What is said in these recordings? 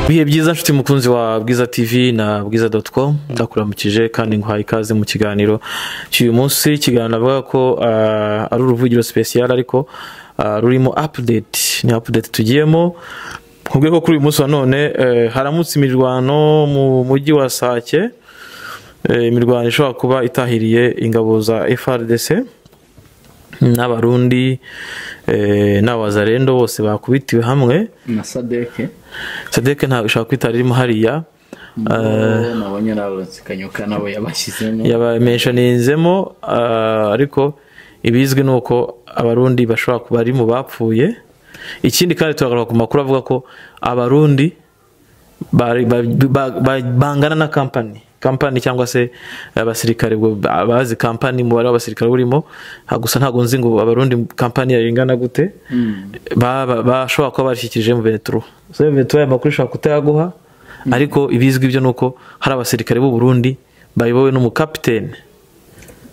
bihe byiza nshuti mukunzi wa bwiza tv na bwiza doti komu ndakuramukije kandi nguhaye ikaze mu kiganiro cy'uyu munsi ikiganiro navuga ko ah, ari uruvugiro sipesiyari ariko ah, rurimo apudeti ni apudeti tugiyemo nkubwiye ko kuri uyu munsi wa none eh, haramutse imirwano mu mujyi wa sake eh, imirwano ishobora kuba itahiriye ingabo za frdc n'abarundi eh, n'abazarendo bose bakubitiwe hamwe na sadeke sadeke ntabwo ishobora kwitara irimo hariya Bo nabonye nabasikanyuka nabo yabashyizemo yabamenshaninzemo ah, ariko ibizwi ni uko abarundi bashobora kuba ari mu bapfuye ikindi kandi turagaruka ku makuru avuga ko abarundi bari- ba- ba- ba- bangana na kampani kampani cyangwa se abasirikare ubwo bazi kampani umubare w'abasirikare urimo ha, gusa ntabwo nzi ngo abarundi kampani yayo ingana gute baba- bashobora kuba bashyikirije mu beneturo beneturo ayo makuru ishobora kutayaguha ariko ibizwi byo ni uko hari abasirikare b'u Burundi bayobowe n'umukapitene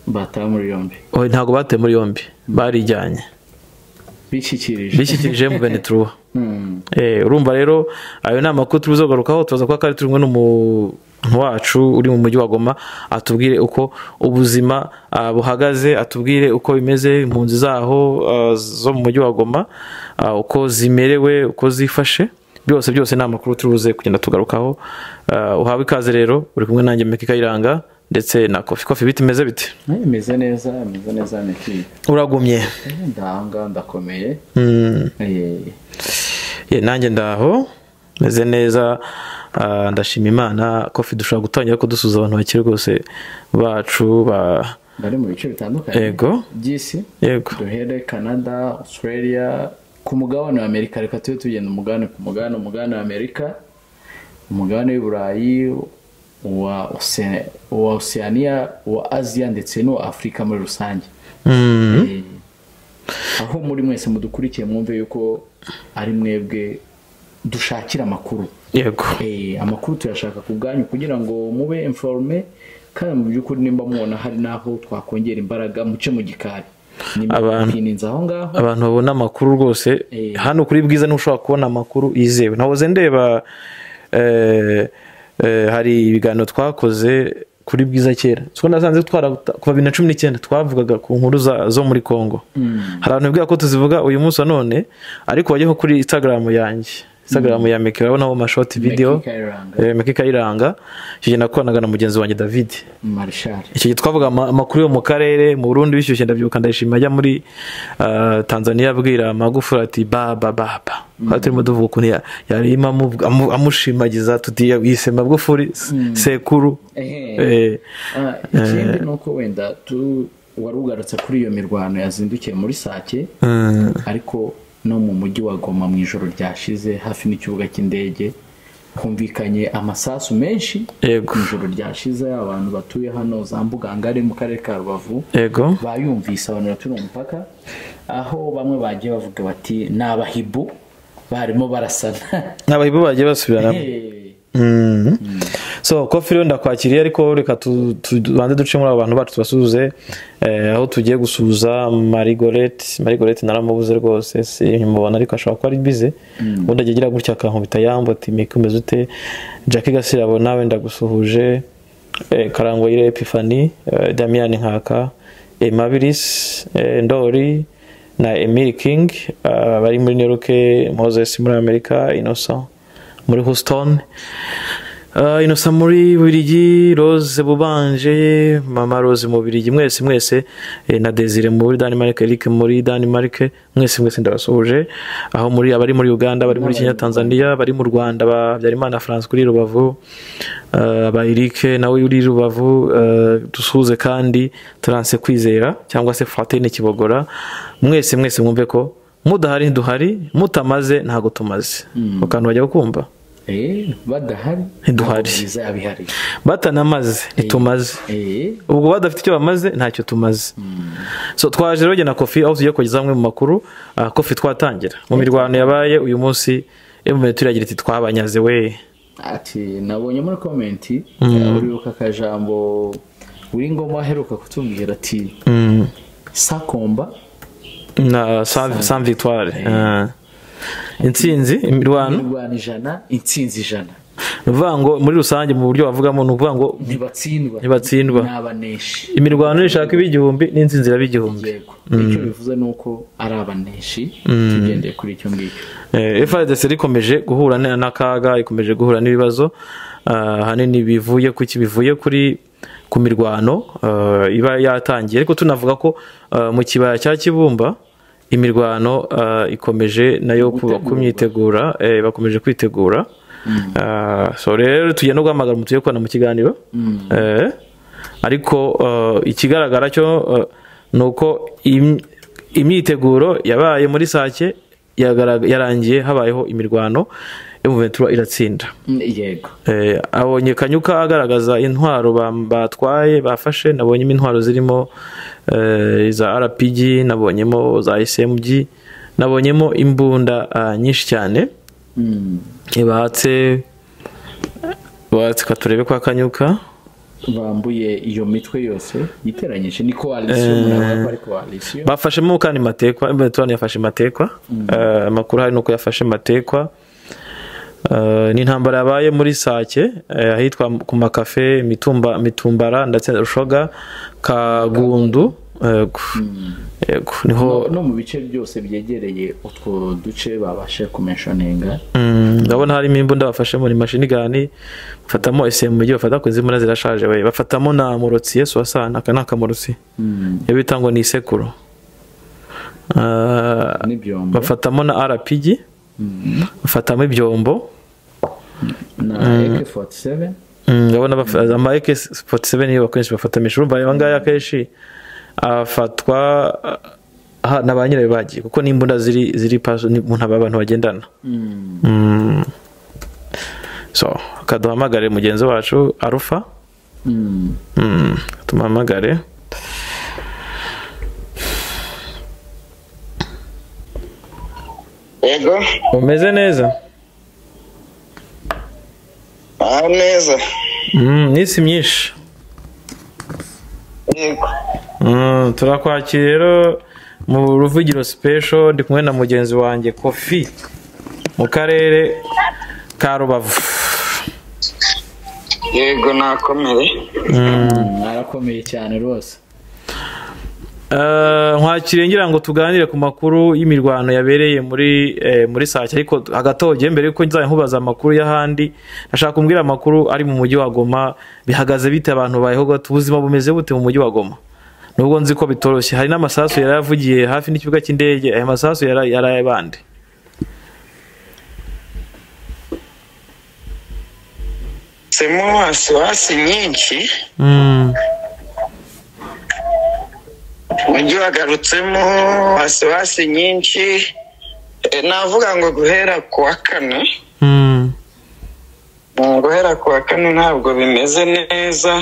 batawe muri yombi Oya, ntabwo batawe muri yombi barijyanye bishyikirije bishyikirije mu beneturo Mm. Eh, urumva rero ayo ni amakuru tuzagarukaho tubaza ko kari turi kumwe n'umuntu wacu uri mu mujyi wa goma atubwire uko ubuzima ah, buhagaze atubwire uko bimeze impunzi zaho ah, zo mu mujyi wa goma ah, uko zimerewe uko zifashe byose byose ni amakuru turubuze kugenda tugarukaho Ah, uhawe ikaze rero uri kumwe nanjye meka kayiranga ndetse na kofi kofi bite imeze bite Eh, imeze neza imeze neza meki uragumye ndahanga ndakomeye Mm. Eh, Ye, nanjye ndaho meze neza ah, ndashima imana kofi dushobora gutangira ko dusuza abantu bakiri rwose bacu ba bari mu bice bitandukanye Yego. by'isi yego duhere canada australia ku mugabane wa amerika reka tube tugenda umugabane ku mugabane umugabane wa amerika umugabane w'iburayi uwa Ose- uwa oceania uwa aziya ndetse n'uwa afurika muri rusange Mm, Eh, aho muri mwese mudukurikiye mwumve yuko ari mwebwe dushakira amakuru yego Eh, amakuru tuyashaka ku bwanyu kugira ngo mube informe kandi mu by'ukuri nimba mubona hari n'aho twakongera imbaraga muce mu gikari Abantu- nimukininza aho ngaho abantu babona amakuru rwose Eh. hano kuri bwiza niho ushobora kubona amakuru yizewe nahoze ndeba eh, eh, hari ibiganiro twakoze kuri bwiza kera two nasanze twara kuva bibiri na cumi n'icyenda twavugaga ku nkuru za- zo muri congo hari abantu bibwira ko tuzivuga uyu munsi wa none ariko wajyaho kuri instagram yanjye instagram ya meki urabonaho amashoti video Meki Kayiranga. eh, meki kayiranga icyo gihe nakoranaga na mugenzi wanjye david marishari icyo gihe twavuga ama- amakuru yo mu karere mu burundi bishyushye ndabyibuka ndayishima ajya muri ah, tanzania abwira magufuri ati baba baba twari turimo tuvuga ukuntu ya- yarimo amuvuga- amu- amushimagiza tuti yise magufuri s- sekuru Eh, Ah, ikindi ni uko wenda tu wari ugarutse kuri iyo mirwano yazindukiye muri sake mm, ariko no mu mujyi wa goma mu ijoro ryashize hafi n'ikibuga cy'indege humvikanye amasasu menshi Yego. mu ijoro ryashize abantu batuye hano za mbugangari mu karere ka rubavu yego bayumvise abantu baturiye umupaka aho bamwe bagiye bavuga bati ni abahibu barimo barasana n'abahibu bagiye basubirana Eh, Mm. so kofi rero ndakwakiriye ariko reka tu- tu- tubanze duce muri abo bantu bacu tubasuhuze eh, aho tugiye gusuhuza marigorete marigorete naramubuze rwose mubona ariko ashobora kuba ari bize ubundi ajya agira gutya akankubita yambo ati mike umeze ute jackie gasirabo nawe ndagusuhuje eh, karangwayire epifani eh, damian nkaka emabiris ndori na emil king eh, bari muri new york moses muri amerika innocent muri Houston uh, Innocent muri Bubiligi Rose Bubanje Mama Rose mu Bubiligi mwese mwese eh, na Desire muri Denmark Eric muri Denmark mwese mwese ndabasuhuje aho muri abari muri Uganda bari muri Kenya Tanzania bari mu Rwanda ba Habyarimana France kuri Rubavu uh, ba Eric nawe uri Rubavu uh, dusuhuze kandi Trance Kwizera cyangwa se Fratine Kibogora mwese mwese mwumve ko mudahari duhari mutamaze ntago tumaze ako kantu bajya kumva eh, badahari Ntiduhari. ntabwo byiza abihari batanamaze ntitumaze Eh, ubwo badafite icyo bamaze ntacyo tumaze so twaje rero jye na kofi aho tugiye kugeza amwe mu makuru ah, kofi twatangira mu mirwano yabaye uyu munsi emutiyeni turagira iti twabanyaze we ati nabonye muri komenti uribuka akajambo uri ngoma aheruka kutubwira ati Mm, sakomba na sa- sa victoire Ah. intsinzi imirwano imirwano ijana intsinzi ijana ni ukuvuga ngo muri rusange mu buryo bavugamo ni ukuvuga ngo ntibatsindwa Ntibatsindwa. ni abaneshi imirwano nishaka ib'igihumbi n'insinzi iraba igihumbi yego icyo bivuze ni uko ari abaneshi tugendeye kuri icyo ngicyo Eh, FRDC rikomeje guhura na- n'akaga ikomeje guhura n'ibibazo ah, ahanini bivuye ku ki bivuye kuri ku mirwano ah, iba yatangiye ariko tunavuga ko ah, mu kibaya cya Kibumba imirwano ah, ikomeje nayo kuba- Gutegurwa. kumyitegura eh, bakomeje kwitegura Ah, so rero tugenda guhamagara umutuye kubona mu kiganiro Eh, ariko ah, ikigaragara cyo ah, ni uko im- imyiteguro yabaye muri sake yagaraga- yarangiye habayeho imirwano yo mu ventura iratsinda Mm, yego Eh, abonye kanyuka agaragaza intwaro bam- batwaye bafashe nabonyemo intwaro zirimo eh, za rpg nabonyemo za smg nabonyemo imbunda ah, nyinshi cyane Mm, batse batse katurebe kwa kanyuka bambuye iyo mitwe yose yiteranyije ni koalisiyo muravuga ko ari koalisiyo bafashemo kandi matekwa Everton yafashe matekwa Eh, amakuru hari nuko yafashe matekwa Eh, ni intambara yabaye muri sake eh, ahitwa ku makafe mitumba mitumbara ndetse na rushoga kagundu yego yego niho no mu bice byose byegereye utwo duce babashe kumenshoninga Mm, ndabona harimo imbunda bafashemo ni mashini gani bafatamo SMG bafata ku zimuna zirashaje we bafatamo na murotsi Yesu wasana aka ni akamurotsi Mm, iyo bita ngo ni isekuru Ah, n'ibyombo bafatamo na RPG bafatamo ibyombo na AK47 Mm, ndabona bafa- ama AK47 niyo bakenshi bafatamisha urumva aya ngaya akenshi afatwa aha, na ba nyirayo bagiye kuko n'imbunda ziri ziri paso ni mu ntaba abantu bagendana Mm, Mm. so kaduhamagare mugenzi wacu arufa mm. Mm, tumuhamagare yego umeze neza aha neza Mm, n'isi myinshi yego Mm, turakwakira rero mu ruvugiro special ndi kumwe na mugenzi wanjye kofi mu karere ka rubavu yego nakomeye arakomeye cyane rwose Eh, nkwakiriye ngira ngo tuganire ku makuru y'imirwano yabereye muri eh, muri sake ariko agatoge mbere yuko nzajya nkubaza amakuru y'ahandi ndashaka kumbwira amakuru ari mu mujyi wa goma bihagaze bite abantu bayeho gato ubuzima bumeze bute mu mujyi wa goma nubwo nzi ko bitoroshye hari n'amasasu yari yavugiye hafi n'ikibuga cy'indege aya masasu yari yari ay'abandi semo wasiwasi nyinshi Mm. umujyi wagarutsemo wasiwasi nyinshi Eh, navuga ngo guhera ku wa kane Mm. Mm, guhera ku wa kane ntabwo bimeze neza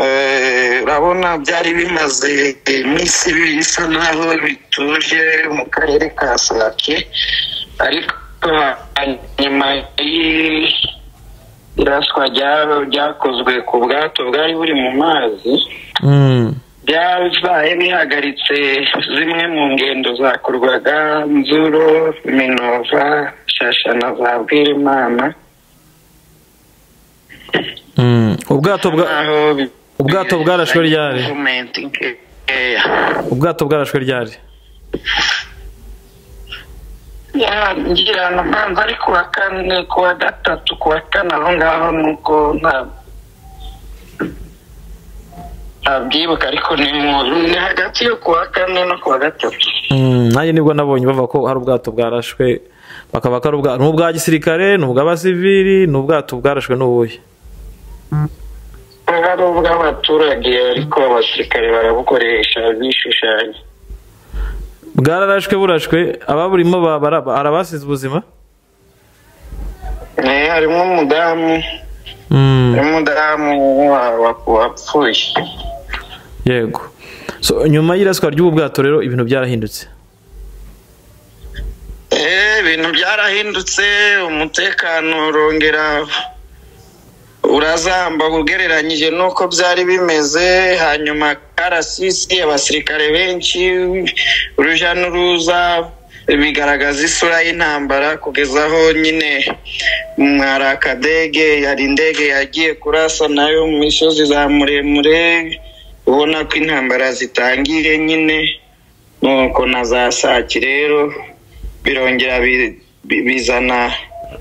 Eh, urabona byari bimaze iminsi ibiri bisa naho bituje mu karere ka sake ariko nyuma y'i- iraswa rya- ryakozwe ku bwato bwari buri mu mazi Mm. byabaye bihagaritse zimwe mu ngendo zakorwaga nzuro minova shasha na za bwirimana Mm. ubwato bwa Naho bi- ubwato bwarashwe ryari? Movement nkeya. ubwato bwarashwe ryari Ya, ngira ngo ntanze ari kuwa kane kuwa gatatu kuwa kane aho ngaho nuko nta ntabyibuka ariko ni mu ni hagati yo kuwa kane no kuwa gatatu Mm, nanjye nibwo nabonye bavuga ko hari ubwato bwarashwe bakaba ko ari ubwa- ni ubwa gisirikare ni ubw'abasivili ni ubwato bwarashwe n'ubuhe hari ubw'abaturage ariko abasirikare barabukoresha bishushanya bwararashwe burashwe ababurimo ba- bara- ba- hari abasize ubuzima Eh, harimo umudamu Mm, harimo umudamu wa- wa- wapfuye yego so nyuma y'iraswa ry'ubu bwato rero ibintu byarahindutse Eh, ibintu byarahindutse umutekano urongera urazamba ugereranyije n'uko byari bimeze hanyuma karasisi abasirikare benshi urujya n'uruza bigaragaza isura y'intambara kugeza aho nyine hari akadege hari indege yagiye kurasa nayo mu misozi za muremure ubona ko intambara zitangiye nyine nuko na za saki rero birongera bizana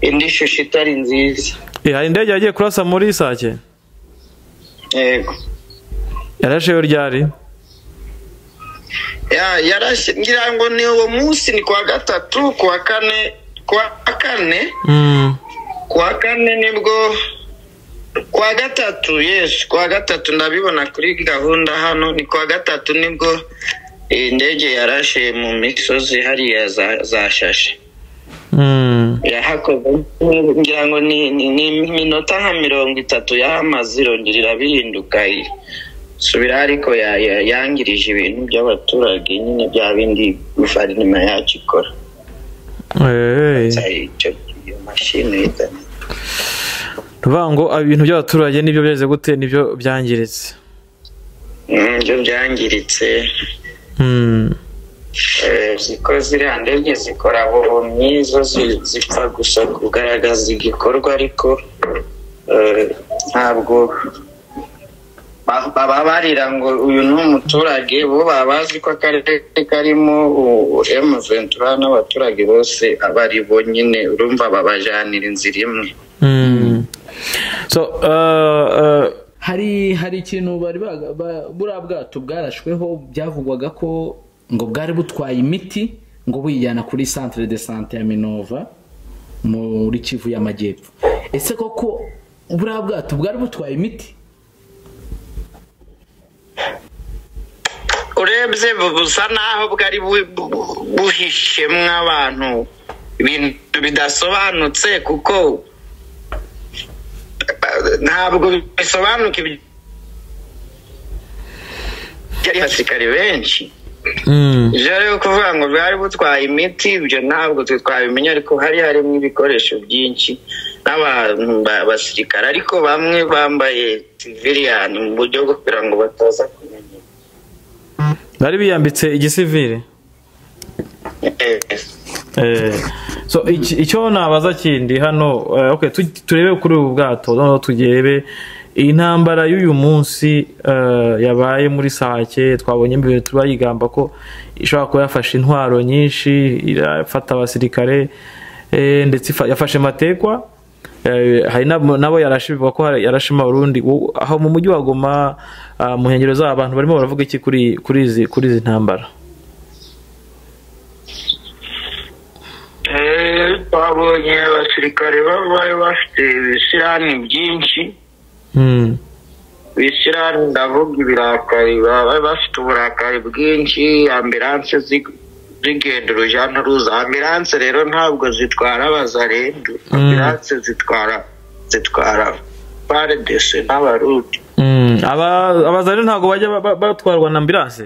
indi shusho itari nziza hari indege yagiye kurasa muri sake yego yarasheho ryari Ya- yarashe ngira ngo ni uwo munsi ni kuwa gatatu kuwa kane kuwa kane kuwa kane nibwo kuwa gatatu yes kuwa gatatu ndabibona kuri gahunda hano ni kuwa gatatu nibwo iyi ndege yarashe mu misozi hariya za- zashashe yahakoze ngira ngo ni ni- ni iminota nka mirongo itatu yahamaze irongera irabihinduka i- subira ariko ya- ya- yangirije ibintu by'abaturage nyine bya bindi guverinoma yacu ikora Cyari icyo iyo mashini ihitanye. ruvuga ngo ibintu by'abaturage nibyo byageze gute nibyo byangiritse Mm, byo byangiritse Mm. Eh, ziko ziriya ndege zikora ubuhumyi zo zi- zipfa gusa kugaragaza igikorwa ariko eh, ntabwo ba- baba barira ngo uyu ni umuturage bo baba bazi ko akarere karimo emu ventura n'abaturage bose aba ari bo nyine urumva babajanira inzira imwe Mm. so uh, uh, hari hari ikintu bari baga- ba- buriya bwato bwarashweho byavugwaga ko ngo bwari butwaye imiti ngo buyijyana kuri centre de sante ya minova muri kivu y'amajyepfo ese koko buriya bwato bwari butwaye imiti urebye bu- busa naho bwari bu- bu- buhishemo abantu ibintu bidasobanutse kuko eh, ntabwo bisobanuka ibyo- byari abasirikari benshi mm. ibyo rero kuvuga ngo bwari butwaye imiti ibyo ntabwo twe twabimenya ariko hari harimo ibikoresho byinshi n'abantu ba- basirikare ariko bamwe bambaye siviliyani mu buryo bwo kugira ngo bataza kumenya bari biyambitse igisivire Eh, Eh, so iki- icyo nabaza kindi hano eh, okay, tu- turebe kuri ubu bwato noneho turebe intambara y'uyu munsi eh, yabaye muri sake twabonye mbere turayigamba ko ishobora kuba yafashe intwaro nyinshi irafata abasirikare eh, ndetse ifa- yafashe matekwa Eh, hari n'abo nabo yarashe bivuga ko hari- yarashe abarundi Wo- aho mu mujyi wa goma ah, mu nkengero z'aho abantu barimo baravuga iki kuri kuri izi kuri izi ntambara Eh, babonye abasirikare bari bafite ibisirani byinshi Mm, ibisirani ndavuga ibirakari bari bafite uburakari bwinshi ambilanse zi- zigenda uruja n'uruza ambilanse rero ntabwo zitwara abazarendu ambilanse zitwara zitwara paredese n'abarundi mm. Aba- abazari ntabwo bajya ba- ba- batwarwa na ambilanse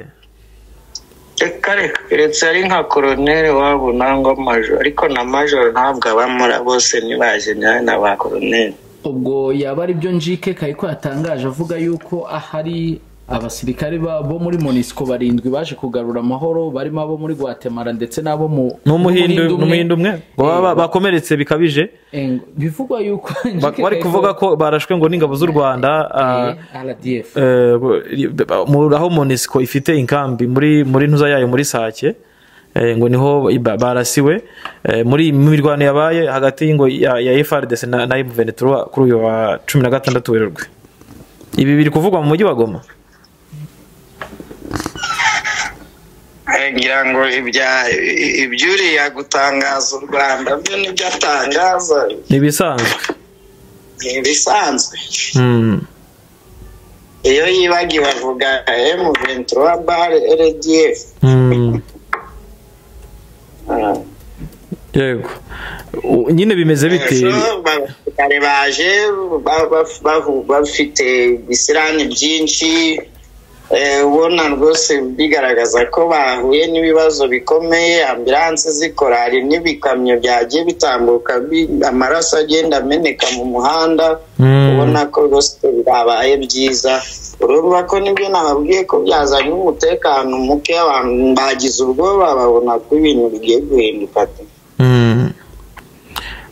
reka reka keretse ari nka koroneri wabo nangwa majoro ariko na majoro ntabwo abamura bose ni ba jenerali na ba koroneri ubwo yaba ari byo njike kayiko yatangaje avuga yuko ahari abasirikare ba- bo muri monisco barindwi baje kugarura amahoro barimo abo muri guatemala ndetse n'abo mu n'umuhindu n'umuhindu umwe. n'umuhindu umwe ngo baba ba- bakomeretse bikabije Eh, bivugwa yuko Ba- njike bari Kayiko- kuvuga ko barashwe ngo n'ingabo z'u rwanda ah, Eh, rdf eh, mu- aho monisco ifite inkambi muri muri ntuza yayo muri sake eh, ngo niho ba- barasiwe Eh, muri mu mirwano yabaye hagati ngo ya ya FRDC na na M23 kuri uyu wa 16 werurwe ibi biri kuvugwa mu mujyi wa Goma Eh, ngira ngo ibya i- ibyuriya gutangaza u rwanda byo nibyo atangaza ni ibisanzwe ni ibisanzwe Mm. iyo yibagiwe avuga emu ventura bare rdf Mm. Ah. yego U- nyine bimeze bite So, abasirikare baje ba- ba- ba- bafite ibisirani byinshi ubona rwose bigaragaza ko bahuye n'ibibazo bikomeye ambiranse zikora hari n'ibikamyo byagiye bitambuka amaraso agenda ameneka mu muhanda ubona ko rwose byabaye byiza urumva ko nibyo nababwiye ko byazanye umutekano muke abantu bagize ubwoba babona ko ibintu bigiye guhinduka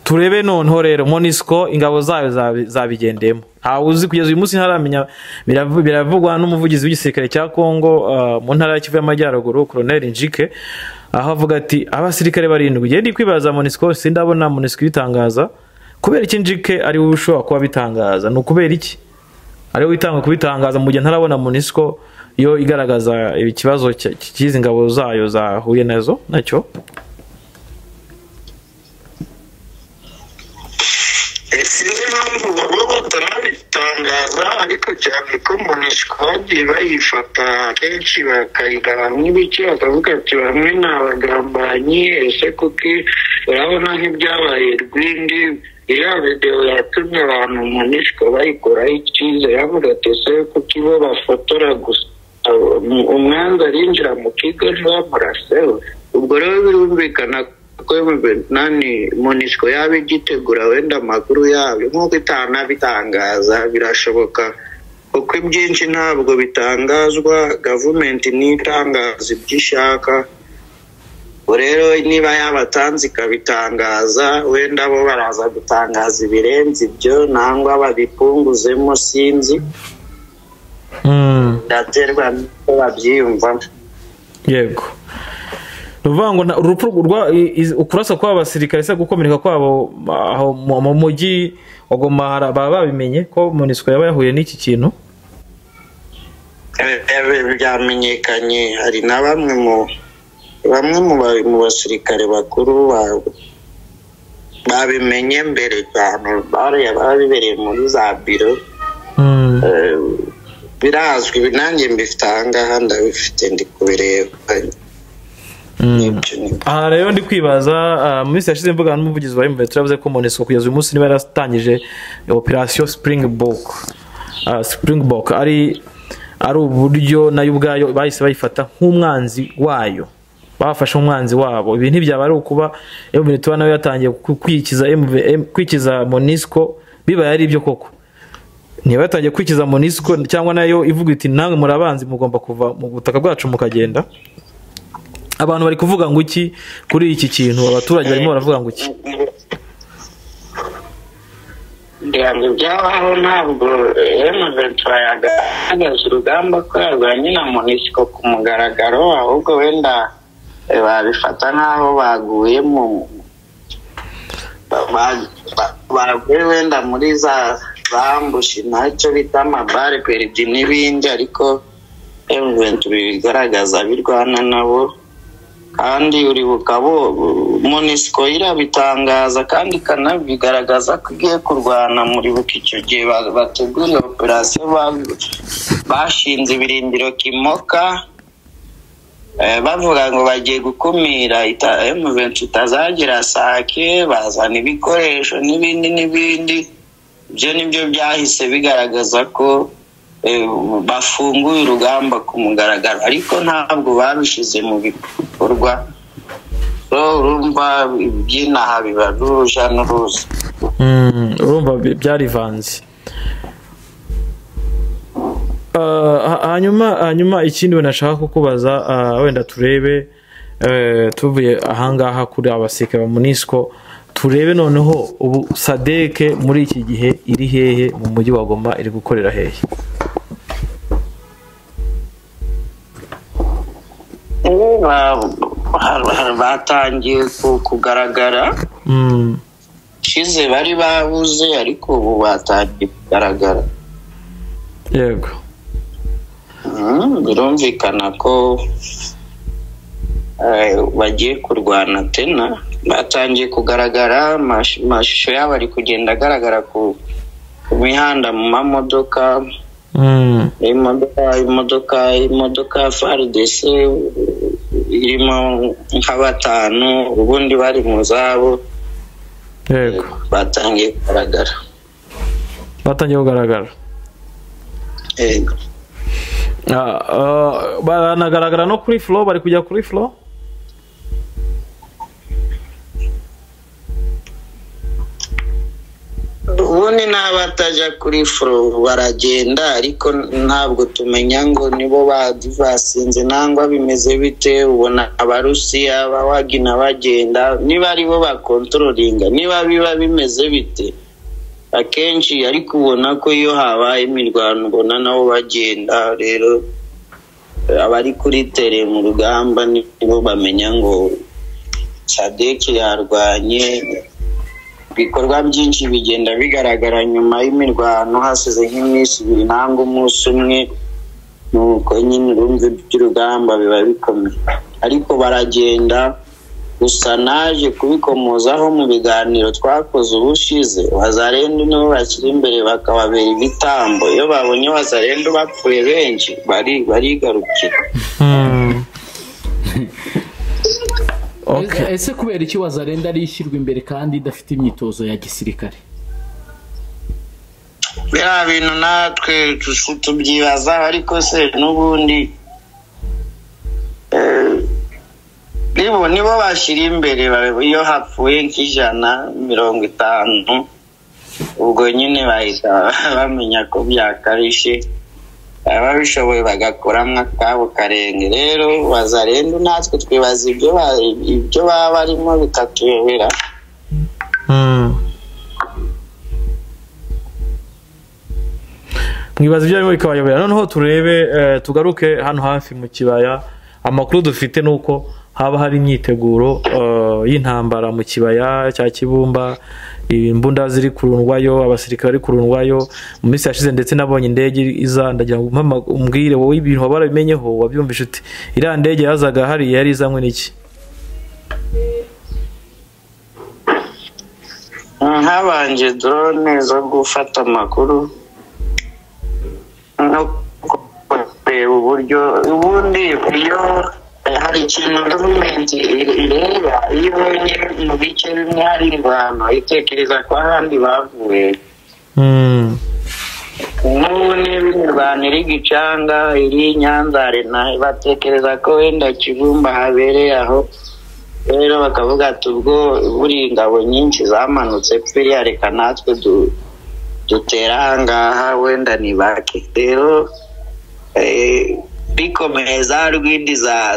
turebe noneho rero monisiko ingabo zayo zabigendemo ntawe uzi kugeza uyu munsi ntaramenya biravugwa n'umuvugizi w'igisirikare cya kongo mu ntara ya kivu y'amajyaruguru koroneri njike aho avuga ati abasirikare barindwi igihe ndi kwibaza monisiko sindabona monisiko ibitangaza kubera iki njike ariwe ushobora kuba bitangaza ni ukubera iki ariwe witanga kubitangaza mu gihe ntarabona monisiko yo igaragaza ikibazo cy'izi ngabo zayo zahuye nazo nacyo sinzi impamvu baba batanabitangaza ariko cyane ko monisiko bagiye bayifata kenshi bakayigabanya ibice bakavuga ati bamwe ni abagambanyi ese kuki urabona nk'ibyabaye rwindi iriya videwo yatumye abantu monisiko bayikoraho icyizere avuga ati ese kuki bo bafotora gusa umwanzi arinjira mu kigo ntibamuraseho ubwo rero birumvikana nani monisiko yaba igitegura wenda amakuru yabyo nk'uko itanabitangaza birashoboka kuko ibyinshi ntabwo bitangazwa gavumenti ntitangaza ibyo ishaka rero niba yabatanze ikabitangaza wenda bo baraza gutangaza ibirenze ibyo nangwa babipunguzemo sinzi byaterwa n'uko babyiyumvamo yego uvuga ngo urupfu kurasa kw'aba basirikare se gukomereka kwabo mu mujyi wagomba baba babimenye ko monisiko yaba yahuye n'iki kintu byamenyekanye hari na bamwe mu bamwe mu basirikare bakuru babimenye mbere cyane babibereye muri za biro birazwi nanjye mbifite ahangaha ndabifite ndi kubireba aha rero ndi kwibaza mu minsi yashize mvuga n'umuvugizi wa emuventi yavuze ko monesiko kugeza uyu munsi niba yaratangije operasiyo springbok springbok ari ari uburyo nayo ubwayo bahise bayifata nk'umwanzi wayo bafashe umwanzi wabo ibi ntibyaba ari ukuba emuventi nayo yatangiye kwikiza monisiko bibaye ari ibyo koko niba yatangiye kwikiza monisiko cyangwa nayo ivuga iti nawe murabanzi mugomba kuva mu butaka bwacu mukagenda abantu bari kuvuga ngo iki kuri iki kintu abaturage barimo baravuga ngo iki ngo byabaho ntabwo emuventi yagaragaje urugamba ko yarwanye na monisiko ku mugaragaro ahubwo wenda babifata nk'aho baguye mu baguye wenda muri za bambushi ntacyo bita amabare peridi n'ibindi ariko emuventi bigaragaza birwana nabo kandi uribuka bo monisiko irabitangaza kandi ikanabigaragaza ko igiye kurwana muribuka icyo gihe bateguriye operasiyo bashinze ibirindiro kimoka bavuga ngo bagiye gukumira emuventu itazagira sake bazana ibikoresho n'ibindi n'ibindi ibyo nibyo byahise bigaragaza ko bafunguye urugamba ku mugaragaro ariko ntabwo babishyize mu bikorwa urumva iby'inaha biba n'uruja n'uruza urumva byarivanze hanyuma hanyuma ikindi wenda nashaka kukubaza wenda turebe tuvuye ahangaha kuri abasirikare ba munisiko turebe noneho ubu sadeke muri iki gihe iri hehe mu mujyi wa goma iri gukorera hehe batangiye kugaragara shize bari babuze ariko ubu batangiye kugaragara yego birumvikana ko bagiye kurwana tena batangiye kugaragara amashusho yabo ari kugenda agaragara ku mihanda mu mamodoka imodoka imodoka imodoka ya faridesi irimo nka batanu ubundi bari mu zabo batangiye kugaragara batangiye kugaragara Ah, ah, baranagaragara no kuri furo bari kujya kuri furo ubundi n'abatajya kuri furo baragenda ariko ntabwo tumenya ngo nibo badivasinze nangwa bimeze bite ubona abarusiya abawagina bagenda niba aribo bakontororinga niba biba bimeze bite akenshi ariko ubona ko iyo habaye imirwano ubona nabo bagenda rero abari kuri tere mu rugamba nibo bamenya ngo sadeke yarwanye ibikorwa byinshi bigenda bigaragara nyuma y'imirwano hasize nk'iminsi ibiri nangwa umunsi umwe nuko nyine urumva by'urugamba biba bikomeye ariko baragenda gusa naje kubikomozaho mu biganiro twakoze ubushize wazarenda nibo bakiri imbere bakababera ibitambo iyo babonye wazarenda bapfuye benshi bari barigarukira Okay. ese kubera iki wazarenda ariyo ishyirwa imbere kandi idafite imyitozo ya gisirikare biriya bintu natwe tu- tubyibaza ariko se n'ubundi eh, nibo nibo bashyira imbere ba- iyo hapfuye nk'ijana mirongo itanu ubwo nyine bahita bamenya ko byakabije ababishoboye bagakuramo akabo karenge rero bazarenda natwe twibaza ibyo ba- ibyo baba barimo bikatuyobera Mm. mwibaza ibyo arimo bikabayobera noneho turebe eh, tugaruke hano hafi mu kibaya amakuru dufite ni uko haba hari imyiteguro eh, y'intambara mu kibaya cya kibumba imbunda ziri kurundwayo abasirikare bari kurundwayo mu minsi yashize ndetse n'abonye indege iza ndagira ngo umpe ama- umbwire wowe ibintu waba warabimenyeho wabyumvise uti iriya ndege yazaga hariya yari izanywe n'iki habanje drone zo gufata amakuru no kureba uburyo ubundi iyo hari ikintu gavumenti ireba iyo ibonye mu bice bimwe hari imvano itekereza ko ahandi bavuye Mm. nk'ubu niba imirwano iri gicanga iri nyanza arena batekereza ko wenda kibumba habereye aho rero bakavuga ati ubwo buri ingabo nyinshi zamanutse pfiriya reka natwe du- dutere ahangaha wenda ni bake rero eh, bikomeye za rwindi za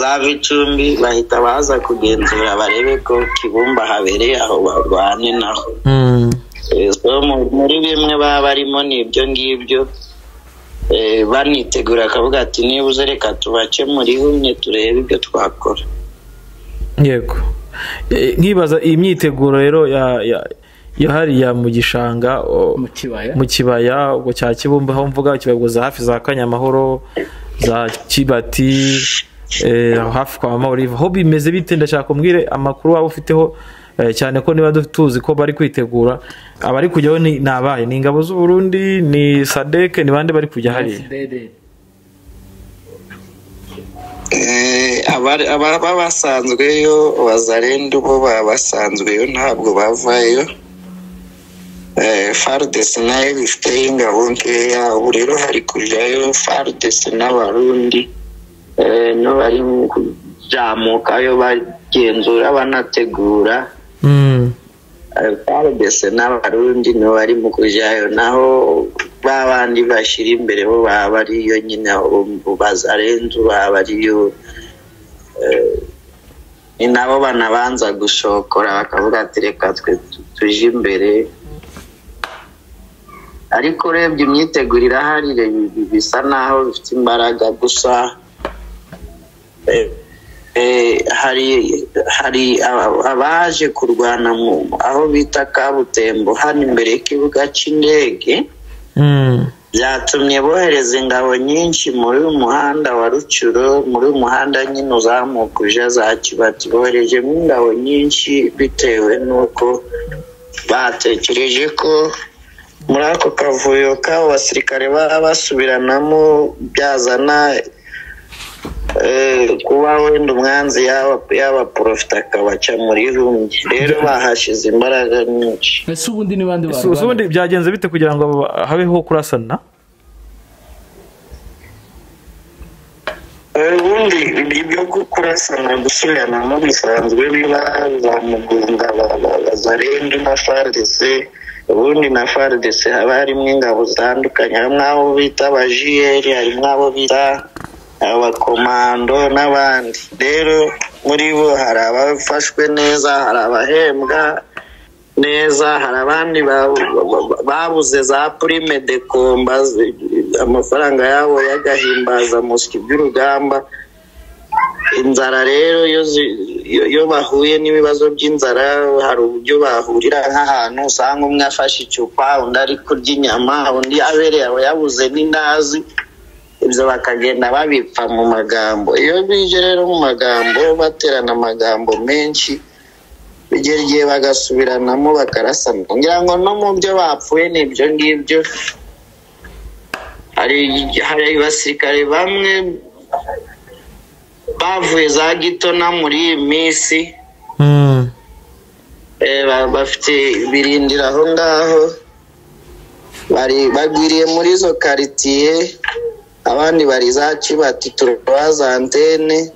za bicumbi bahita baza kugenzura barebe ko kibumba habereye aho barwane naho Mm. Eh, so mu- muri bimwe baba barimo ni ibyo ngibyo Eh, banitegura akavuga ati nibuze reka tubakemure ihumye turebe ibyo twakora yego E, nkibaza iyi myiteguro rero ya- ya- yahariya mu gishanga o, mu kibaya mu kibaya ubwo cya kibumba aho mvuga kibabwo za hafi za kanyamahoro za kibati e, aho hafi kwa mama olive aho bimeze bite ndashaka umbwire amakuru waba ufiteho e, cyane ko niba du- tuzi ko bari kwitegura abari kujyaho ni ni abahe ni ingabo z'u Burundi ni sadeke ni bande bari kujya hariya FDD. Eh, abari- ababa basanzweyo bazarenda ubo baba basanzweyo ntabwo bavayo Eh, fardc nayo bifiteyo ingabo nkeya ubu rero hari kujayo fardc n'abarundi Eh, no bari kuzamukayo bagenzura banategura Mm, fardc n'abarundi nibo bari mu kujyayo naho ba bandi bashyira imbere bo baba ariyo nyine abo bazarenze baba ariyo eh, ni nabo banabanza gushokora bakavuga ati reka twe tu- tuje imbere ariko urebye imyiteguro irahari re- bi- bisa naho bifite imbaraga gusa eh, Eh, hari hari aba- abaje kurwana mu aho bita kabutembo hano imbere y'ikibuga cy'indege mm, byatumye bohereza ingabo nyinshi muri uyu muhanda wa rucuro muri uyu muhanda nyine uzamuka uja za kibati boherejemo ingabo nyinshi bitewe n'uko batekereje ko muri ako kavuyo k'abo basirikare baba basubiranamo byazana eh, kuba wenda umwanzi yaba- yabaporofita akabaca muri rumwe rero bahashize imbaraga nyinshi ese ubundi ni bande so so barwana ubundi byagenze bite kugira ngo habeho kurasana ibyo kurasana gusubirana bisanzwe biba za mugunga bazarenga na faridese ubundi na faridese haba harimo ingabo zitandukanye harimo abo bita abajiyeri harimo abo bita abakomando n'abandi rero muri bo hari abafashwe neza hari abahembwa neza hari abandi babuze za purime de komba amafaranga yabo y'agahimbaza muswi by'urugamba inzara rero iyo bahuye n'ibibazo by'inzara hari uburyo bahurira nk'ahantu usanga umwe afashe icupa undi ari kurya inyama undi abereye aba yabuze n'indazi ibyo bakagenda babipfa mu magambo iyo bije rero mu magambo baterana amagambo menshi bigera igihe bagasubiranamo bakarasana ngira ngo no mu byo bapfuye ni ibyo ngibyo hari abasirikare bamwe bavuye za gitona muri iyi minsi bafite birindira aho ngaho bagwiriye muri izo karitsiye abandi bari za kibati turabaza antene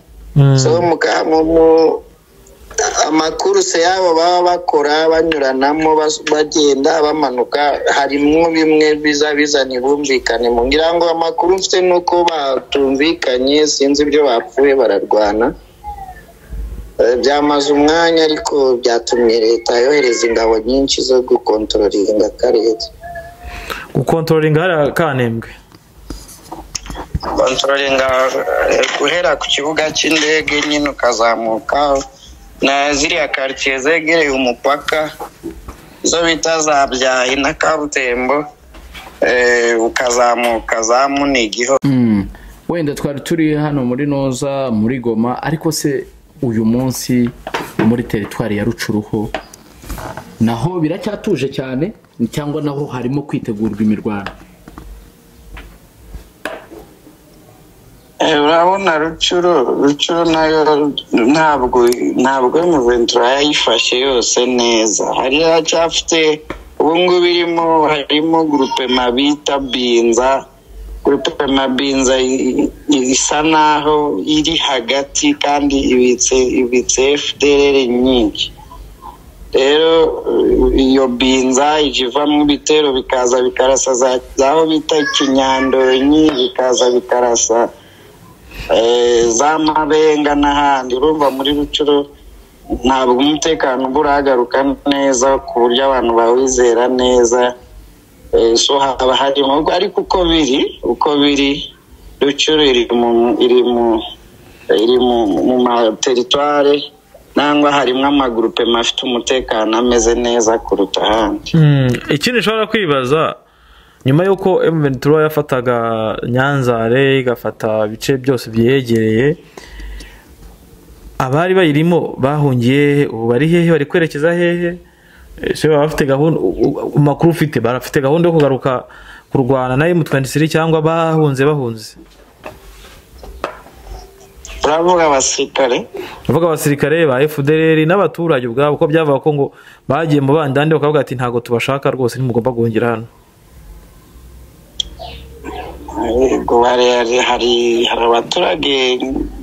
amakuruse yabo baba bakora banyuranamo bagenda bamanuka harimo bimwe biza bizana bumvikane mu ngira ngo amakuru mfite ni uko batumvikanye sinzi ibyo bapfuye bararwana byamaze umwanya ariko byatumye leta yohereza ingabo nyinshi zo gukontorora akarere gukontorora hariya kanembwe kontororinga guhera ku kibuga cy'indege nyine ukazamuka na ziriya karitsiye zegereye umupaka izo bita za byahi na kabutembo ukazamuka za munigi wenda twari turi hano muri noza muri goma ariko se uyu munsi muri teritwari ya rucuruho naho biracyatuje cyane cyangwa naho harimo kwitegurwa imirwano urabona rucuro rucuro nayo ntabwo ntabwo muventura yayifashe yose neza hari hacyafite ubungubu irimo harimo gurupema bita binza gurupema binza isa naho iri hagati kandi ibitse ibitse fdr nyinshi rero iyo binza ijya ivamo ibitero bikaza bikarasa zaho bita ikinyandonyi bikaza bikarasa za mabenga n'ahandi urumva muri rucuro ntabwo umutekano uba urahagaruka neza ku buryo abantu bawizera neza so haba harimo ariko uko biri uko biri rucuro iri mu materitware nangwa harimo amagurupema afite umutekano ameze neza kuruta ahandi ikindi ushobora kwibaza nyuma y'uko emuventura yafataga nyanzare igafata ibice byose byegereye abari bayirimo bahungiye ubu bari hehe bari kwerekeza hehe baba bafite gahunda amakuru ufite barafite gahunda yo kugaruka kurwana na emu twenti cyangwa bahunze bahunze turavuga abasirikare turavuga abasirikare ba efudereri n'abaturage ubwabo ko byavuga ko ngo bagiye mu bandande bakavuga ati ntabwo tubashaka rwose ntimugomba guhungira hano hari hari abaturage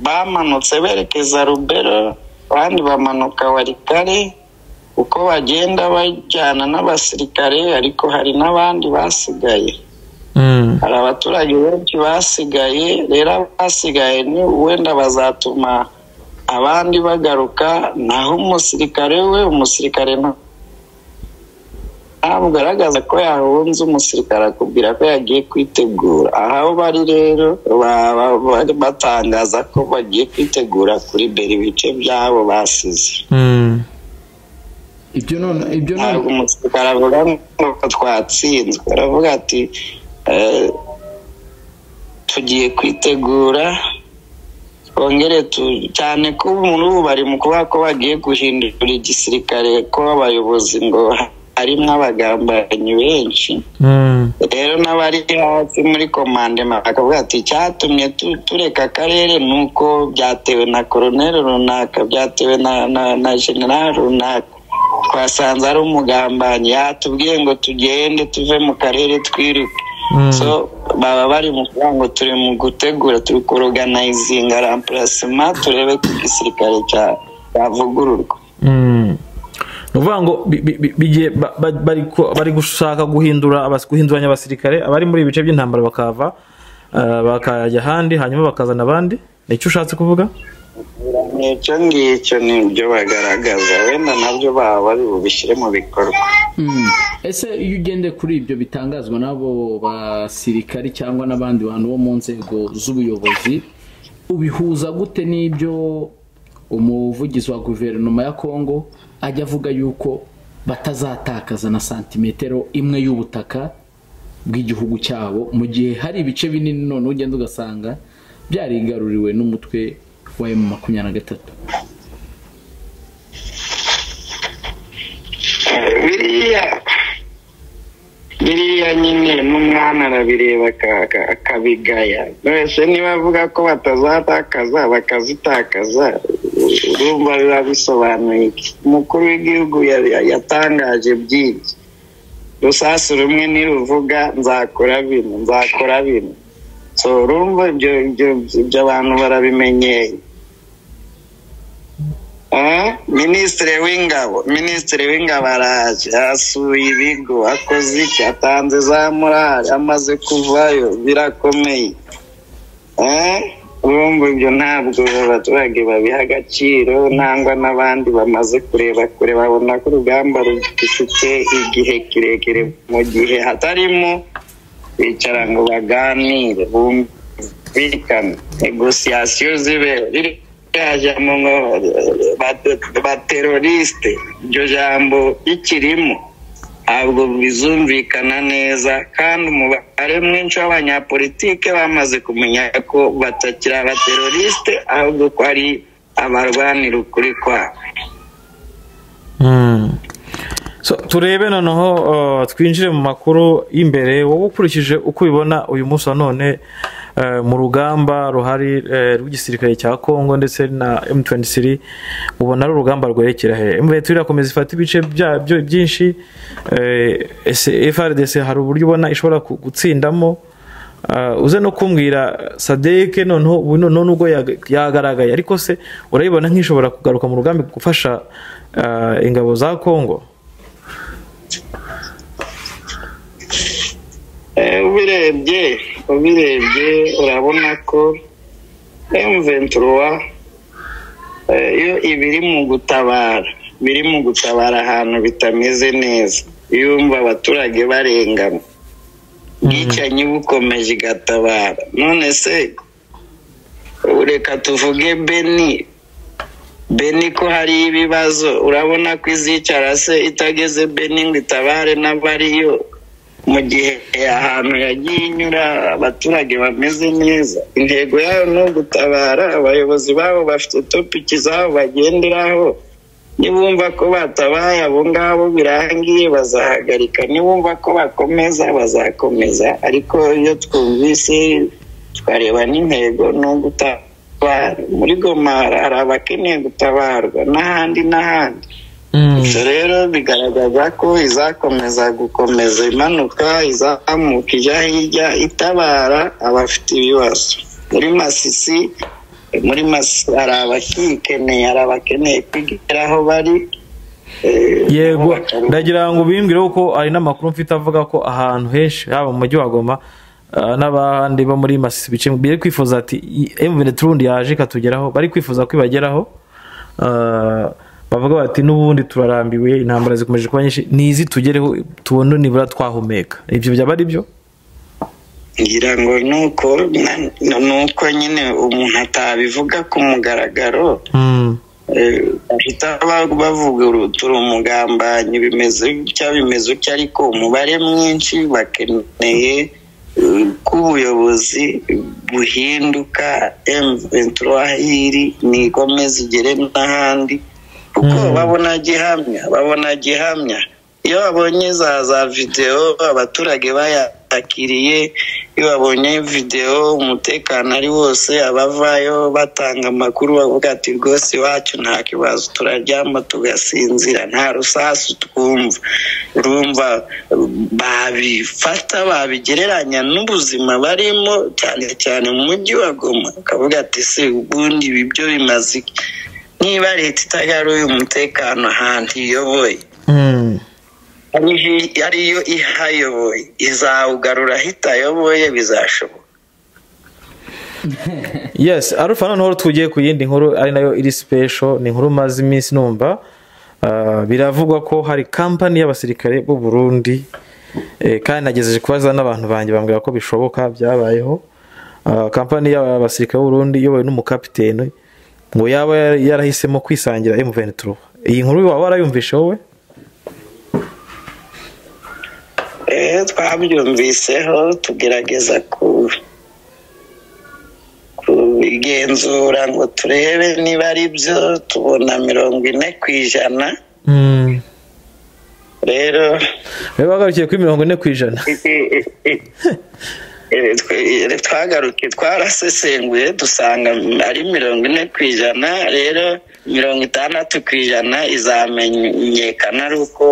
bamanutse berekeza rubero abandi bamanuka warikare uko bagenda bajyana n'abasirikare ariko hari n'abandi basigaye hari abaturage benshi basigaye rero abasigaye wenda bazatuma abandi bagaruka naho umusirikare we umusirikare ntabwo agaragaza ko yahunze umusirikare akubwira ko yagiye kwitegura aho bari rero bari batangaza ko bagiye kwitegura kuri beri ibice byabo basize ntabwo umusirikare avuga ngo twatsinzwe aravuga ati tugiye kwitegura twongere cyane ko muri ubu bari mu kuvuga ko bagiye guhindura igisirikare ko abayobozi ngo harimo abagambanyi benshi rero n'abari hasi muri komandema bakavuga ati icyatumye tureka akarere ni uko byatewe na koroneri runaka byatewe na generari runaka twasanze ari umugambanyi yatubwiye ngo tugende tuve mu karere twiruke baba bari mu kuvuga ngo turi mu gutegura turi koroganizinga rampurasima turebe ko igisirikare cyavugururwa ni ukuvuga ngo bi- bi- bi- bigiye ba- ba- bari ku- bari gushaka guhindura abas- guhinduranya abasirikare abari muri ibice by'intambara bakava eh, bakajya ahandi hanyuma bakazana abandi nicyo ushatse kuvuga icyo ngicyo ni ibyo bagaragaza wenda nabyo baba bari bubishyire mu bikorwa Mm. ese iyo ugendeye kuri ibyo bitangazwa n'abo basirikari cyangwa n'abandi bantu bo mu nzego z'ubuyobozi ubihuza gute n'ibyo umuvugizi wa guverinoma ya kongo ajya avuga yuko batazatakaza na santimetero imwe y'ubutaka bw'igihugu cyabo mu gihe hari ibice binini none ugenda ugasanga byarigaruriwe n'umutwe wa emu makumyabiri na gatatu biriya biriya nyine n'umwana arabireba aka- aka- akabigaya wese niba avuga ko batazatakaza bakazitakaza urumva biba bisobanuye iki umukuru w'igihugu ya- yatangaje byinshi rusasu rumwe niruvuga nzakora bino nzakora bino so urumva ibyo ibyo- ibyo abantu barabimenyeye Eh, minisitiri w'ingabo minisitiri w'ingabo araje asuye ibigo akoze iki atanze za morali amaze kuvayo birakomeye Eh, urumva ibyo ntabwo abaturage babiha agaciro nangwa n'abandi bamaze kureba kure babona ko urugamba rufite igihe kirekire mu gihe hatarimo bicara ngo baganire bumvikane negosiyasiyo zibera ririya jambo ngo bate- baterorisite iryo jambo rikirimo ntabwo bizumvikana neza kandi umubare mwinshi w'abanyapolitike bamaze kumenya ko batakiri abaterorisite ahubwo ko ari abarwanira ukuri kwabo So, turebe noneho uh, twinjire mu makuru y'imbere wowe ukurikije uko ubibona uyu munsi wa none uh, mu rugamba ruhari uh, rw'igisirikare cya kongo ndetse na m23 ubona ari urugamba rwerekera he m23 irakomeza ifata ibice byabyo byinshi uh, ese frdc hari uburyo ubona ishobora ku- gutsindamo Uh, uze no kumbwira sadeke noneho ubu noneho nubwo yaga- yagaragaye ariko se urayibona nk'ishobora kugaruka mu rugambi gufasha uh, ingabo za kongo Eh, ubirebye ubirebye urabona ko M23 eh, yo iba iri mu gutabara biri mu gutabara ahantu bitameze neza yumva abaturage barengana bwicanyi bukomeje igatabara none se ubu reka tuvuge beni beni ko hari ibibazo urabona ko izicara se itageze beni ngo itabare n'abariyo mu gihe ahantu yagiye inyura abaturage bameze neza intego yayo ni ugutabara abayobozi babo bafite topiki zabo bagenderaho nibumva ko batabaye abo ngabo birangiye bazahagarika nibumva ko bakomeza bazakomeza ariko iyo twumvise tukareba n'intego ni ugutabara muri goma hari abakeneye gutabarwa n'ahandi n'ahandi Ibyo rero bigaragaza ko izakomeza gukomeza imanuka izamuka ijya hirya itabara abafite ibibazo muri masisi muri masisi hari abakiyikeneye hari abakeneye kwigira aho bari eh, yego bakaba- ndagira ngo ubimbwire ko hari n'amakuru mfite avuga ko ahantu henshi haba mu mujyi wa goma uh, n'abandi bo muri masisi bice biri kwifuza ati emuvene turundi yaje ikatugeraho bari kwifuza ko ibageraho Uh, bavuga bati n'ubundi turarambiwe intambara zikomeje kuba nyinshi nizi tugereho tubone nibura twahumeka ibyo byaba ari byo ngira ngo ni uko na- ni uko nyine umuntu atabivuga ku mugaragaro Mm. Eh, bahita ba- bavuga urutura umugambanyi bimeze gutya bimeze gutya ariko umubare mwinshi bakeneye eh, ko ubuyobozi buhinduka ventura hiri nikomeze igere n'ahandi kuko Mm. babona gihamya babona gihamya iyo babonye za za videwo abaturage bayakiriye iyo babonye videwo umutekano ari wose abavayo batanga amakuru bavuga ati rwose iwacu nta kibazo turaryama tugasinzira nta rusasu twumva urumva babifata babigereranya n'ubuzima barimo cyane cyane mu mujyi wa goma bakavuga ati se ubundi ibi byo bimaze iki?" niba leta itagaruye umutekano ahantu iyoboye ariyo ihayoboye izawugarura ahitayoboye bizashoboka yes arufa noneho tugiye ku yindi nkuru ari nayo iri sipesho ni inkuru maze iminsi numva Ah, biravugwa ko hari kampani y'abasirikare b'u Burundi eh, kandi nagejeje kubaza n'abantu banjye bambwira ko bishoboka byabayeho Ah, kampani y'abasirikare b'u Burundi iyobowe n'umukapiteni ngo yaba yar- yarahisemo kwisangira M23 iyi nkuru waba warayumvishe wowe Eh, twabyumviseho tugerageza ku- kubigenzura ngo turebe niba ari byo tubona mirongo ine ku ijana rero reba bagarukiye kuri mirongo ine ku ijana Eh, twe- twagaruke twarasesenguye dusanga ari mirongo ine ku ijana rero mirongo itandatu ku ijana izamenyekana ari uko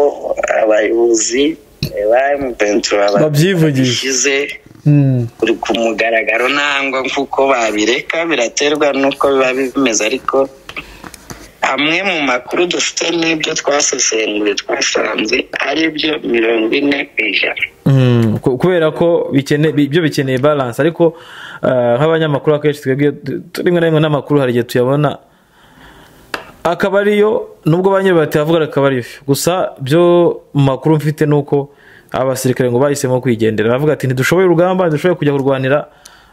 abayobozi eh, ba emupenturo Babyivugije. babishyize Mm. kuri ku mugaragaro ntabwo kuko babireka biraterwa n'uko biba bimeze ariko amwe mu makuru dufite n'ibyo twasesenguye twasanze ari byo mirongo ine ku ijana Mm, ku- kubera ko bikene- bi- ibyo bikeneye balance ariko ah, nk'abanyamakuru akenshi twebwe tu- tu- rimwe na rimwe n'amakuru hari igihe tuyabona akaba ariyo nubwo ba nyirayo batayavuga akaba ariyo gusa byo mu makuru mfite ni uko abasirikare ngo bahisemo kwigendera bavuga ati ntidushoboye urugamba ntidushoboye kujya kurwanira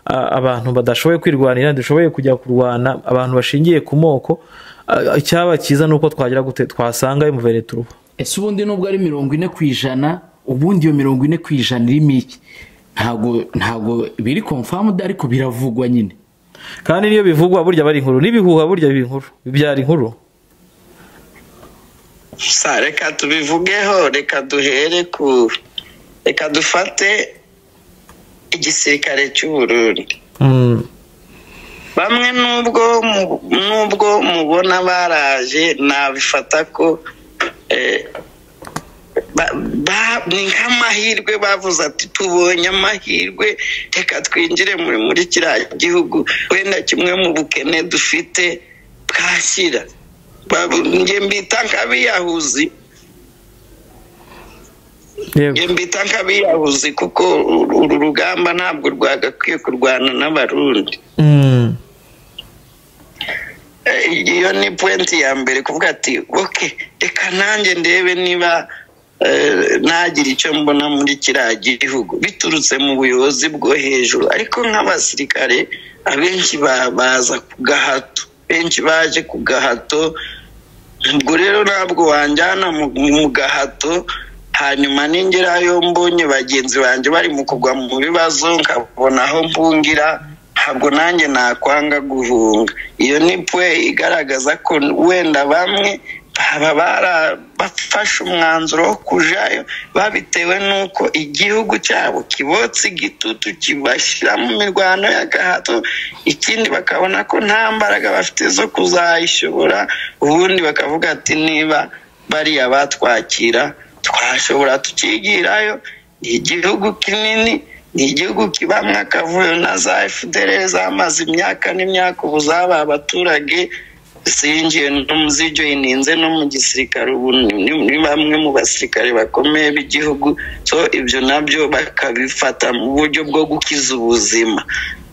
ah, abantu badashoboye kwirwanira ntidushoboye kujya kurwana abantu bashingiye ku moko Ah, icyaba cyiza ni uko twagira gute twasanga muvere turuba ese ubundi nubwo ari mirongo ine ku ijana ubundi iyo mirongo ine ku ijana irimo iki ntabwo ntabwo biri konfamudu ariko biravugwa nyine kandi niyo bivugwa burya bari inkuru n'ibihuha burya biba inkuru bibyara inkuru sa reka tubivugeho reka duhere ku reka dufate igisirikare cy'u Burundi Mm, bamwe nubwo mu- nubwo mubona baraje nabifata ko eh, ba- ba- ni nk'amahirwe bavuze ati tubonye amahirwe reka twinjire muri muri kiriya gihugu wenda kimwe mu bukene dufite bwashyira Ba- njye mbita nk'abiyahuzi yego Njye mbita nk'abiyahuzi kuko uru rugamba ntabwo rwagakwiye kurwana n'abarundi Mm, Eh, iyo ni puwenti ya mbere kuvuga ati oke reka nanjye ndebe niba eh, nagira icyo mbona muri kiriya gihugu biturutse mu buyobozi bwo hejuru ariko nk'abasirikare abenshi ba- baza ku gahato benshi baje ku gahato ubwo rero ntabwo wanjyana mu mu gahato hanyuma ningerayo mbonye bagenzi banjye bari mu kugwa mu bibazo nkabona aho mpungira ntabwo nanjye nakwanga guhunga iyo ni pwe igaragaza ko wenda bamwe baba bara- bafashe umwanzuro wo kujayo babitewe n'uko igihugu cyabo kibotse igitutu kibashyira mu mirwano ya gahato ikindi bakabona ko nta mbaraga bafite zo kuzayishobora ubundi bakavuga ati niba bariya batwakira twashobora tukigirayo ni igihugu kinini ni igihugu kibamwo akavuyo na za fdr zamaze imyaka n'imyaka ubu zabaye abaturage zinjiye no- zijoyininze no mu gisirikare ubu ni- ni ni bamwe mu basirikare bakomeye b'igihugu so ibyo nabyo bakabifata mu buryo bwo gukiza ubuzima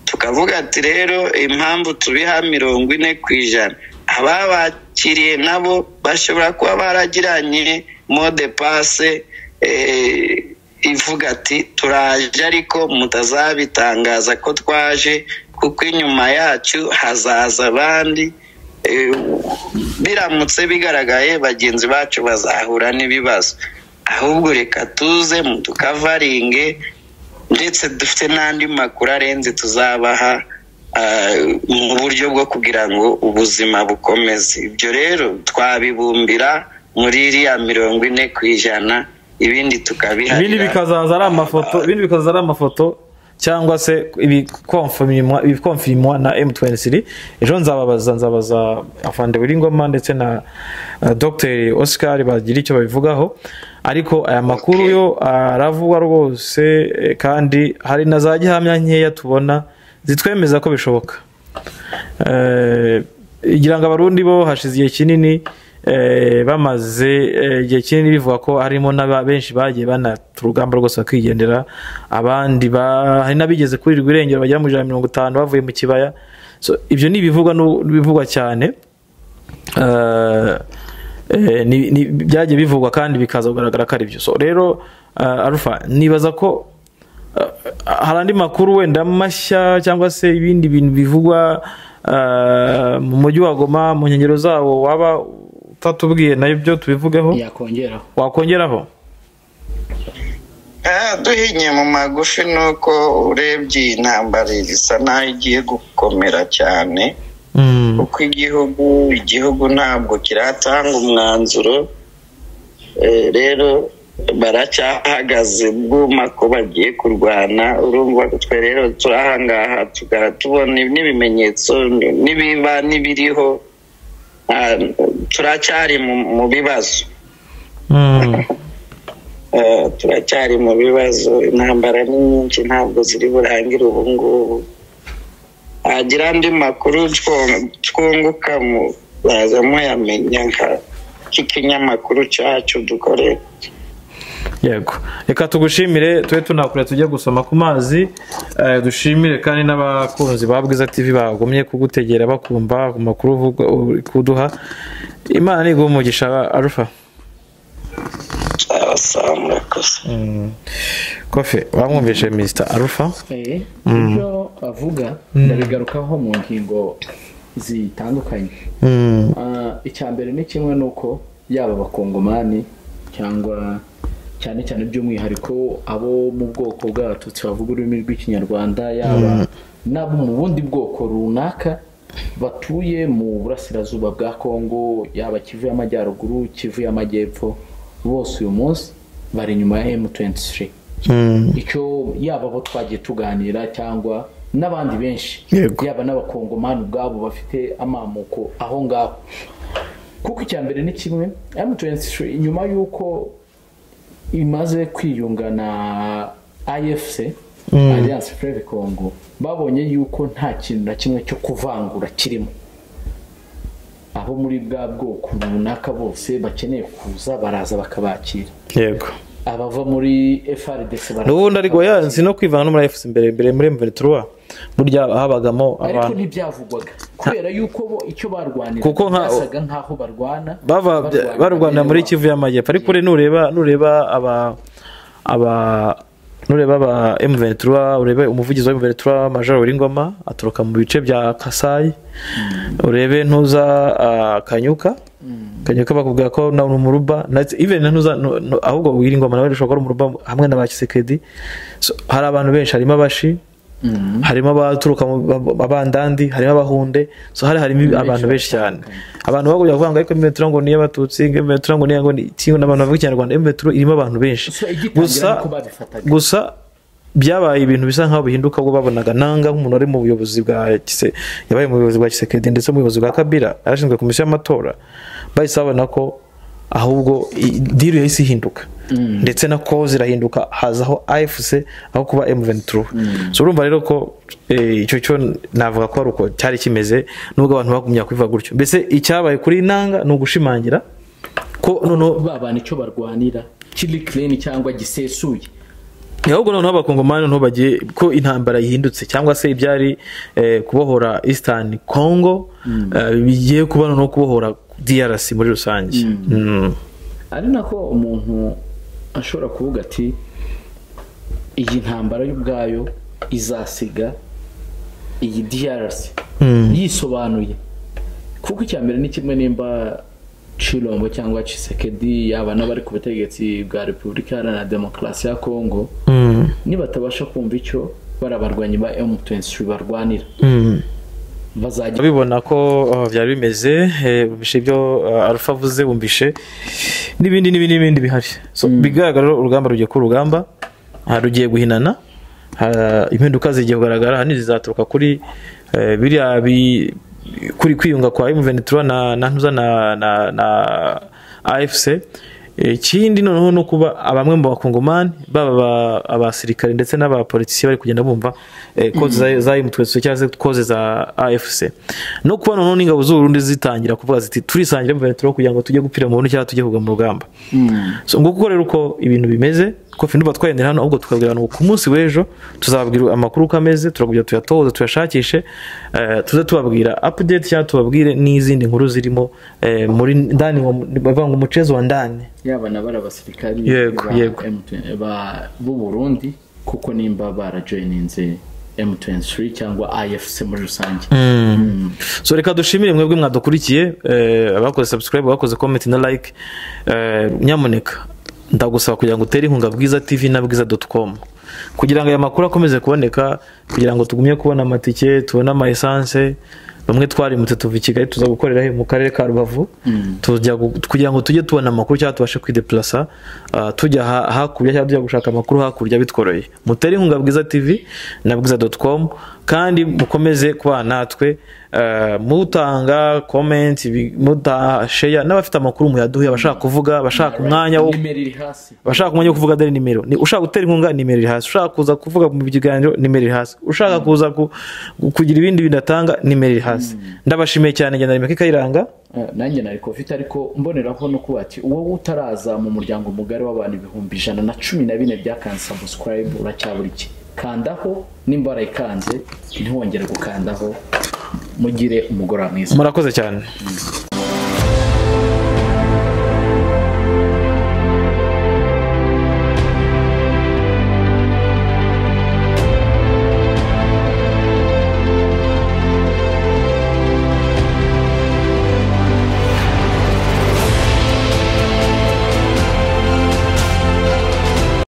tukavuga ati rero impamvu tubiha mirongo ine ku ijana ababakiriye nabo bashobora kuba baragiranye mode pase eh, ivuga ati turaje ariko mutazabitangaza ko twaje kuko inyuma yacu hazaza abandi Eh, biramutse bigaragaye bagenzi bacu bazahura n'ibibazo ahubwo reka tuze mu tukavaringe ndetse dufite n'andi makuru arenze tuzabaha ah, mu buryo bwo kugira ngo ubuzima bukomeze ibyo rero twabibumbira muri iriya mirongo ine ku ijana ibindi tukabiharira ibindi bikazaza ari amafoto ibindi bikazaza ari amafoto cyangwa se ibikomfirimwa ibikomfirimwa na M23 ejo nzababaza nzabaza afande Wilingoma ndetse na uh, Dr Oscar bagira icyo babivugaho ariko aya makuru yo aravugwa rwose eh, kandi hari na za gihamya nkeya tubona zitwemeza ko bishoboka Eh, igira ngo abarundi bo hashize igihe kinini eh, bamaze eh, igihe kinini bivuga ko harimo n'aba- benshi bagiye banata urugamba rwose bakigendera abandi ba- hari n'abigeze kurirwa irengero bagera mu ijana na mirongo itanu bavuye mu kibaya So, ibyo ni ibivugwa n'u- bivugwa cyane Eh, eh, ni- ni- byagiye bivugwa kandi bikaza kugaragara ko ari byo so rero eh, arufa nibaza ko Uh, hari andi makuru wenda mashya cyangwa se ibindi bintu bivugwa uh, mu mujyi wa goma mu nkengero zawo waba utatubwiye nayo byo tubivugeho yakongeraho wakongeraho Ah, duhinye mu magufi ni uko urebye iyi ntambara isa naho igiye gukomera cyane Mm, kuko igihugu igihugu ntabwo kiratanga umwanzuro Eh, rero baracyahagaze bwuma ko bagiye kurwana urumva ko twe rero turi ahangaha tugara tubona n'ibimenyetso n'ibiba n'ibiriho Ah, turacyari mu- mu bibazo mm, Eh, turacyari mu bibazo intambara ni nyinshi ntabwo ziri burangire ubu ngubu hagira andi makuru two- twunguka muzaza muyamenya nka k'ikinyamakuru cyacu dukorera yego reka tugushimire tube tunakure tujye gusoma ku mazi eh, dushimire kandi n'abakunzi ba bwiza tv bagumye kugutegera bakumva ku makuru uvuga- uri kuduha imana niguha umugisha arufa asaba murakoze Mm. kofe wamwumvishe mr arufa Eh, ibyo avuga ndabigarukaho mu ngingo zitandukanye Mm. Ah, icya mbere ni kimwe ni uko yaba abakongomani cyangwa cyane cyane by'umwihariko abo mu bwoko bw'abatutsi bavuga ururimi rw'ikinyarwanda yaba n'abo mu bundi bwoko runaka batuye mu burasirazuba bwa kongo yaba kivu y'amajyaruguru kivu y'amajyepfo bose uyu munsi bari inyuma ya m23 Mm. icyo yaba abo twagiye tuganira cyangwa n'abandi benshi Yego. yaba n'abakongomani ubwabo bafite amamuko aho ngaho kuko icya mbere ni kimwe M23 nyuma y'uko imaze kwiyunga na IFC Alliance Frere Congo babonye yuko nta kintu na kimwe cyo kuvangura kirimo abo muri bwa bwoko runaka bose bakeneye kuza baraza bakabakira yego abava muri FRDC baraza n'ubundi ariko yansi no kwivana no muri fc imbere imbere muri mveritura burya habagamo ariko abantu ntibyavugwaga kubera yuko bo icyo barwanira Kuko nka- byasaga nk'aho barwana bava barwanira muri bene kivu y'amajyepfo ariko ure nureba nureba aba aba nureba aba M23 urebe umuvugizi wa M23 Major Uringoma aturuka mu bice bya Kasai urebe ntuza ah, Kanyuka Kanyuka bakubwira ko na ni umuruba ndetse even ntuza nu- nu- ahubwo Uringoma nawe ashobora kuba ari umuruba hamwe na ba Kisekedi So, hari abantu benshi harimo abashi harimo abaturuka mu ba- babandandi harimo abahunde so hari harimo abantu benshi cyane abantu bagomba kuvuga ngo ariko metero ngo niyo abatutsi metero ngo niyo ngo ni tiyo n'abantu bavuga ikinyarwanda metero irimo abantu benshi So, igitangira gusa nuko babifataga. gusa byabaye ibintu bisa nk'aho bihinduka ubwo babonaga nanga nk'umuntu ari mu buyobozi bwa kise yabaye mu buyobozi bwa kisekedi ndetse mu buyobozi bwa kabira yarashinzwe komisiyo y'amatora bahise babona ko ahubwo i- diru yahise ihinduka ndetse na koze irahinduka hazaho afc aho kuba m23 so urumva rero ko eh, icyo cyo navuga ko ari uko cyari kimeze nubwo abantu bagumya kwivuga gutyo mbese icyabaye kuri nanga ni ugushimangira ko noneho babana icyo barwanira kiri kireni cyangwa gisesuye ni ahubwo noneho abakongomani noneho bagiye ko intambara yihindutse cyangwa se ibyari eh, kubohora eastern congo eh, bigiye kuba noneho kubohora drc muri rusange Mm. ari nako umuntu ashobora kuvuga ati iyi ntambara y'ubwayo izasiga iyi DRC yisobanuye kuko icya mbere ni kimwe nimba Chilombo cyangwa Chisekedi yaba n'abari ku butegetsi bwa Repubulika Iharanira Demokarasi ya Kongo Mm. nibatabasha kumva icyo barabarwanyi ba M23 barwanira Mm. bazajya urabibona ko uh, byari bimeze eh, bumvishe ibyo uh, arufa avuze bumvishe n'ibindi n'ibindi n'ibindi bihari so bigaragara rero urugamba rugiye ku rugamba ah, rugiye guhinana ha- impinduka zigiye kugaragara ahanini zizaturuka kuri eh, biriya bi- kuri kwiyunga kwa imuventura na na ntuza na na na afc ikindi noneho ni ukuba abamwe mu bakongomani baba aba- abasirikare ndetse n'abapolitisiye bari kugenda bumva eh, koze za- za imutwetso cyangwa se koze za afc no kuba noneho n'ingabo z'uburundi zitangira kuvuga ziti turisangira imuventura kugira ngo tujye gupfira mu burundi cyangwa tujye kugwa mu rugamba so nguko rero uko ibintu bimeze kofi nduba twagendera hano ahubwo tukabwirana ngo ku munsi w'ejo tuzababwira amakuru uko ameze turakubwira tuyatohoze tuyashakishe eh, tuze tubabwira update cyangwa tubabwire n'izindi nkuru zirimo eh, muri ndani wa- bavuga ngo umucezo wa ndani yaba na bari abasirikari Yego, ba yego. M23 ba- b'u burundi kuko nimba barajoyininze m23 cyangwa afc muri rusange Mm. so reka dushimire mwebwe mwadukurikiye eh, abakoze subscribe abakoze comment na like eh, nyamuneka ndagusaba kugira ngo utere inkunga bwiza tv na bwiza com kugira ngo aya makuru akomeze kuboneka kugira ngo tugumye kubona amatike tubone ama essence bamwe twarimutse tuva i kigali tuza gukorera he mu karere ka rubavu tujya gu- kugira ngo tujye tubona amakuru cyangwa tubashe kwideplasa ah, tujya ha- hakurya cyangwa tujya gushaka amakuru hakurya bitworoye mutere inkunga bwiza tv na bwiza com kandi mukomeze kubana natwe eh, mutanga comment ibi- muta share n'abafite amakuru muyaduhe abashaka kuvuga abashaka umwanya wo nimero iri hasi abashaka umwanya wo kuvuga dore nimero ni ushaka gutera inkunga nimero iri hasi ushaka kuza kuvuga mu biganiro nimero iri hasi ushaka kuza ku- kugira ibindi bintu atanga nimero iri hasi ndabashimiye cyane njye na Remeka Kayiranga Eh, nanjye nari covid ariko mboneraho no kuba ati wowe utaraza mu muryango mugari w'abantu ibihumbi ijana na cumi na bine byakanze subscribe uracyabura iki kandaho nimba warayikanze ntiwongere gukandaho mugire umugoroba mwiza murakoze cyane